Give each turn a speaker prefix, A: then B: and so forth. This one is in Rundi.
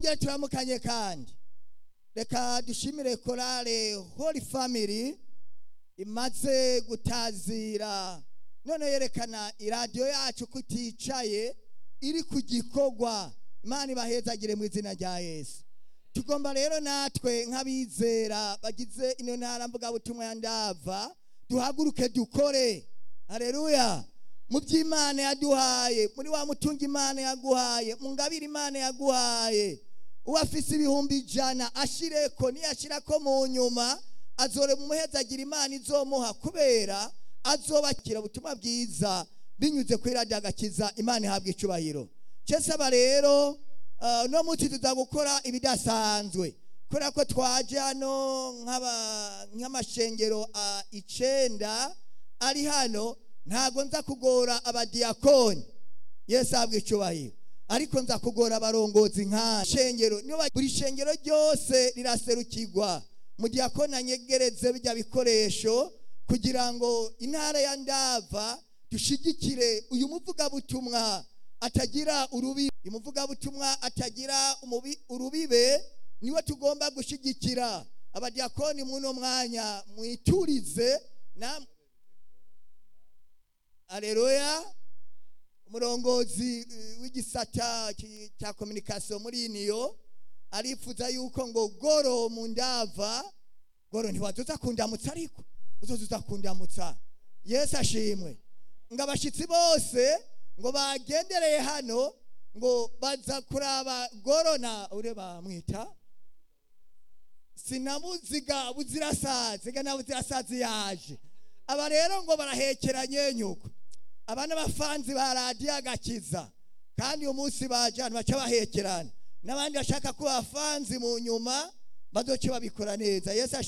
A: twongere turamukanye kandi reka dushimire korale holy family imaze gutazira none yerekana iradiyo yacu ko iticaye iri ku gikorwa imana ibahezagire mu izina rya yesu tugomba rero natwe nk'abizera bagize ino ntara mvugabutumwa ya ndava duhaguruke dukore hareruya mu by'imana yaduhaye muri wa mutungo imana yaguhaye mu ngabire imana yaguhaye uwo afise ibihumbi ijana ashireko niyashirako mu nyuma azore mu muhezagira imana izomuha kubera azobakira ubutumwa bwiza binyuze kuri radiyo agakiza imana ihabwa icubahiro cesaba rero no munsi tuza gukora ibidasanzwe kubera ko twaje hano nk'amashengero icenda ari hano ntago nza kugora abadiyakoni yesu ahabwa icubahiro ariko nza kugora abarongozi nka shengero buri shengero ryose riraserukirwa mu diyakoni anyegereze bijya bikoresho kugira ngo intara ya ndava dushigikire uyu muvugabutumwa atagira urubibe uyu muvugabutumwa atagira urubibe niwe tugomba gushigikira abadiyakoni muno mwanya mwiturize na aleluya umurongozi w'igisata cya kominikasiyo muri iniyo arifuza yuko ngo goro mu ndava goro ntiwazoza kundamutsa ariko uzoza kundamutsa yesu ashimwe ngo abashyitsi bose ngo bagendereye hano ngo baza kuraba goro na ure bamwita sinamuziga buzirasazi ga na buzirasazi yaje aba rero ngo barahekeranye nyuko aba n'abafanzi ba radiyo agakiza kandi uyu munsi baje ahantu baca bahekerana n'abandi bashaka ko abafanzi mu nyuma bazoce babikora neza yesu